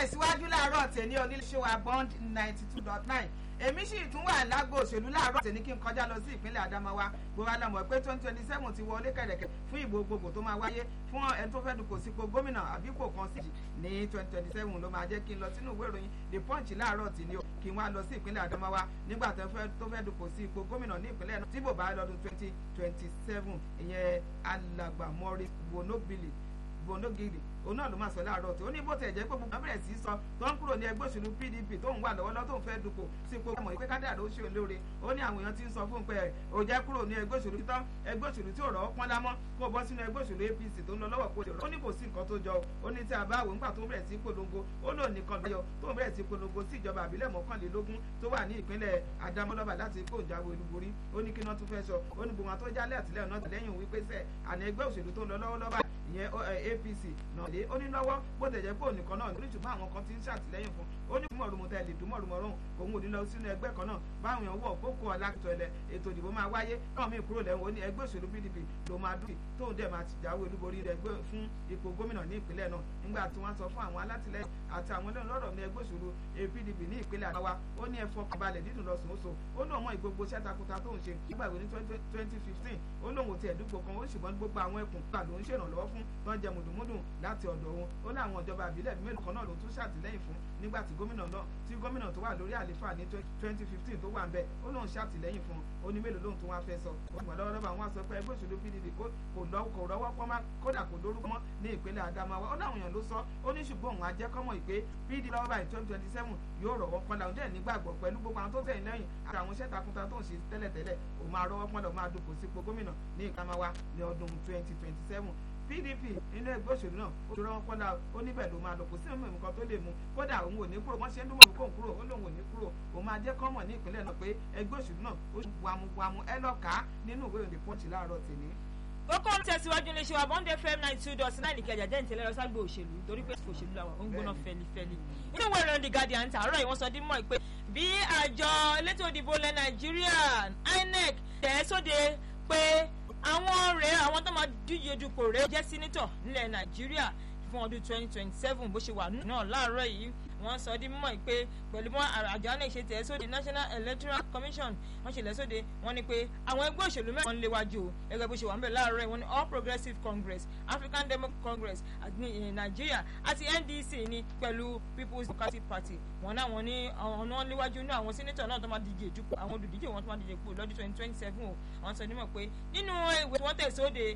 tẹ̀síwájú láàárọ̀ tèmi oníṣẹ́ wa bond ninety two dot nine èmi sì tún wà lágbo òṣèlú láàárọ̀ tèmi kí n kọjá lọ sí ìpínlẹ̀ Adamawa gbogbo alamọ̀ pé twenty twenty seven ti wọlé kẹ̀rẹ̀kẹ̀ fún ìbò gbogbo tó máa wáyé fún ẹni tó fẹ́ dupò sípò gómìnà àbí kò kan sí ní twenty twenty seven ló máa jẹ́ kí n lọ sínú ìwé ìròyìn the punch láàárọ̀ tì ní o kí n wá lọ sí ìpínlẹ̀ Adamawa nígbà tó fẹ́ dupò sí ipò gómìnà ní ìpínlẹ̀ náà tí bò bá lọ́dún twenty twenty seven ìyẹn alàgbà Maurice Wonobili bonogiri òun náà ló máa sọ láàárọ̀ tí ó ní bó tẹ̀ jẹ́ pé gbogbo bẹ̀rẹ̀ sí sọ tó ń kúrò ní ẹgbẹ́ òṣèlú PDP tó ń wà lọ́wọ́lọ́wọ́ tó ń fẹ́ dupò sí ipò ọmọ ìpè kádà ló ṣe olóore ó ní àwọn èèyàn ti ń sọ fún pé ó jẹ́ kúrò ní ẹgbẹ́ òṣèlú títọ́ ẹgbẹ́ òṣèlú tí ò rọ́ pọ́n lámọ́ kó bọ́ sínú ẹgbẹ́ òṣèlú APC tó ń lọ lọ́wọ́ kó lè rọ́ ó ní kò sí nǹkan tó jọ ó ní tí a bá wò nígbà tó bẹ̀rẹ̀ sí polongo ó lò nìkan lọ́yọ̀ tó bẹ̀rẹ̀ sí polongo sí ìjọba àbílẹ̀ mọ́kànlélógún tó wà ní ìpínlẹ̀ Adamọ́lọ́ba láti kó ìjáwé olúborí ó ní kí wọ́n tún fẹ́ sọ ó ní gbogbo àwọn tó jálẹ̀ àtìlẹ́yìn náà tẹ̀lẹ́yìn wípé sẹ́ àní ẹgbẹ́ òṣèlú tó ń lọ lọ́wọ́lọ́ba ìyẹn APC náà lé ó ní lọ́wọ́ bó tẹ̀ jẹ́ pé òun nìkan náà nítorí ṣùgbọ́n àwọn kan ti ń ṣàtìlẹ́yìn fún ó ní mọ̀rùmọ̀ tẹ̀ lè dùn mọ̀rùmọ̀ rún òun ò ní lọ sínú ẹgbẹ́ kan náà báwọn èèyàn wọ̀ kókó ọ̀làkìtọ̀ ẹ̀lẹ̀ ètò ìdìbò máa wáyé náà mí kúrò lẹ́wọ̀n ó ní ẹgbẹ́ òṣèlú PDP ló máa dùn tóun dẹ̀ máa ti jáwé olúborí ẹgbẹ́ fún ipò gómìnà ní ìpínlẹ̀ náà nígbà tí wọ́n sọ fún àwọn alátìlẹ́yìn àti àwọn ẹlẹ́nu lọ́rọ̀ ní ẹgbẹ́ òṣèlú PDP ní ìpínlẹ̀ Adamawa ó ní ẹ̀fọ́ balẹ̀ dídùn lọ sùn ó so ó ní ọmọ ìgbogbo iṣẹ́ takunta tó ń ṣe nígbà ìwé ní twenty fifteen ó lóun ò tiẹ̀ dúpọ̀ kan ó ṣùgbọ́n gbogbo àwọn ẹkùn gbà ló ń ṣèrànlọ́wọ́ fún tó ń jẹ mùdùmùdùn láti ọ̀dọ̀ òun ó ní àwọn ìjọba àbílẹ̀ mélòó kan náà ló tún ṣàtìlẹ́yìn fún nígbà tí gómìnà náà tí gómìnà tó wà lórí àlefa ní twenty fifteen tó wà ń bẹ̀ ó lóun ṣàtìlẹ́yìn fún ó ní mélòó lóun tó wá fẹ́ sọ ó gbọ́n lọ́wọ́lọ́wọ́ àwọn sọ pé ẹgbẹ́ òṣèlú PDP kò rọ́wọ́ pọ́n má kódà kò lórúkọ mọ́ ní ìpínlẹ̀ Adamawa ó láwọn èèyàn ló sọ ó ní ṣùgbọ́n òun ajẹ́kọ́mọ̀ ìpè PDP lọ́wọ́ báyìí twenty twenty seven yóò rọ̀wọ́ pọ́n làwọn dẹ̀ nígbàgbọ́ pẹ̀lú gbogbo àwọn tó tẹ̀yìn lẹ́yìn àti àwọn iṣẹ́ takunta tó ń ṣe tẹ́lẹ̀tẹ́lẹ̀ òun máa rọ́wọ́ pọ́n lọ máa dupò sípò gómìnà ní Adamawa ní ọdún twenty twenty seven PDP nínú ẹgbẹ́ òṣèlú náà ó ti rọ́wọ́ pọ́nlá ó níbẹ̀ ló máa lọ kò sí mímú nǹkan tó lè mú kódà òun ò ní kúrò wọ́n ṣe ń dúnmọ̀ kó ń kúrò ó lóun ò ní kúrò òun máa jẹ́ kọ́mọ̀ ní ìpínlẹ̀ náà pé ẹgbẹ́ òṣèlú náà ó wàmúwàmú ẹ lọ́ka nínú ìwé ìròyìn pọ́ǹchì láàárọ̀ tèmi kókó ń tẹ̀síwájú ní ṣèwà bọ́ndé fm ninety two dot nine ìkẹjà jẹ́ ìtẹ̀lẹ́ lọ ságbó òṣèlú torí pé òṣèlú làwọn ó ń gbóná fẹlifẹli nínú ìwé ìròyìn the guardian tààrọ̀ yìí wọ́n sọ dín mọ́ pé bí àjọ elétò ìdìbò ilẹ̀ nàìjíríà inec tẹ̀ sóde pé àwọn rèé àwọn tó máa díje dupò rèé jẹ́ sínítọ̀ nílẹ̀ nàìjíríà fún ọdún twenty twenty seven bó ṣe wà náà láàárọ̀ yìí wọ́n sọ di mímọ̀ pé pẹ̀lú mọ́ àjọ náà ṣe tẹ̀ sóde national electoral commission wọ́n ṣe lẹ̀ sóde wọ́n ní pé àwọn ẹgbẹ́ òṣèlú mẹ́rin ń léwájú o gẹ́gẹ́ bó ṣe wà ń bẹ̀ láàárọ̀ wọ́n ní all progressives congress african democratic congress ní nàìjíríà àti ndc ní pẹ̀lú people's democratic party wọ́n náà wọ́n ní ọ̀nà léwájú ní àwọn senator náà tó máa díje jù àwọn olùdíje wọn tó máa díje pò lọ́dún twenty twenty seven o wọ́n sọ nímọ̀ pé nínú ìwé tí wọ́n tẹ̀ sóde